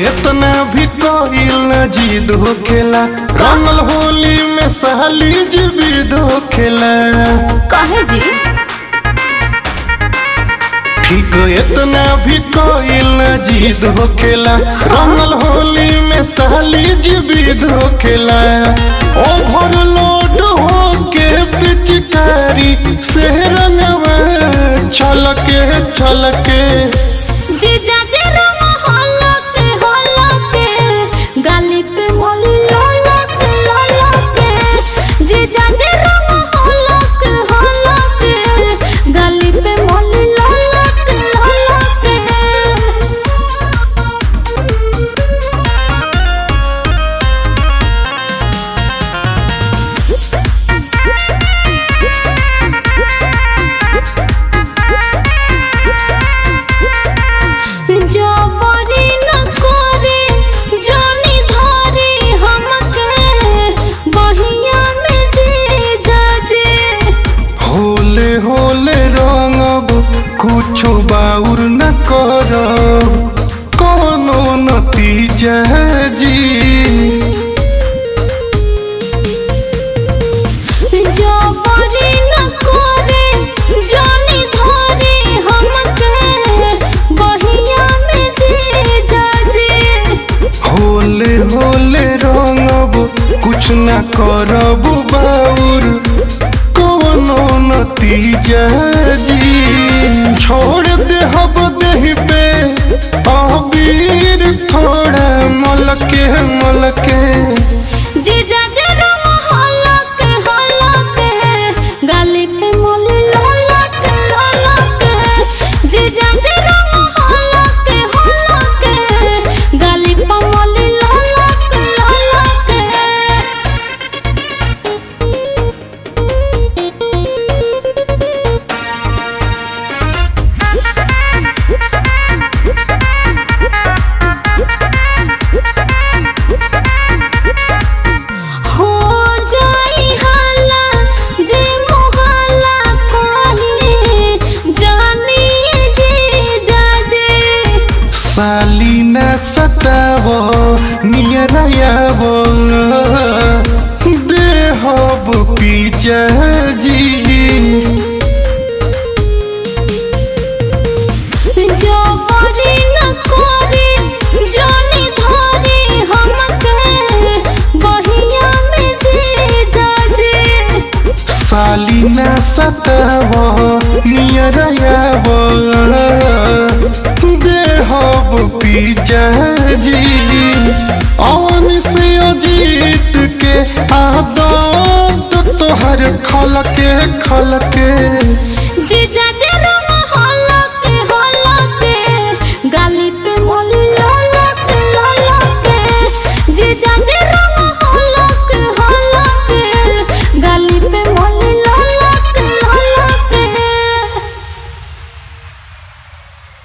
इतना भी कोइल न जीद होखेला रंगल होली में सहली जीविद होखेला कहे जी ठीक इतना भी कोइल न जीद होखेला रंगल होली में सहली जीविद होखेला ओवरलोड होके पिचकारी से रंगवा छलके छलके जीजा जे रंग हलक हलक गाली पे मोली ललक ललक जीजा जे रंग हलक हलक गाली पे मोली ललक ललक जबरी न करे जानी धरी हमके बहिया में जी जाजे होले होले रंगब कुछो बाउर न करब कोनो नतीजा जी जबरी न करे जानी धरी हमके बहिया में जी जाजे होले होले रंगब कुछ न करब बाउर कोनो नतीजा जी छोड़ देहब देह पे अबीर थोड़ा मलके मलके जीजा जे रंग हलक हलक गाली पे मोली ललक ललक जीजा जे रंग हलक हलक गाली पे मोली ललक ललक हो जाई हाला जे मोहल्ला कहे जानी जे जाजे साली न सताव नियरायाव देहब पीजा जी जबरी न करे जानी धरी हमके बहिया में जे जाजे साली न सताव नियरायाव देहब पीजा जी अवन से अजीत के आदत तोहर खलके खलके जीजा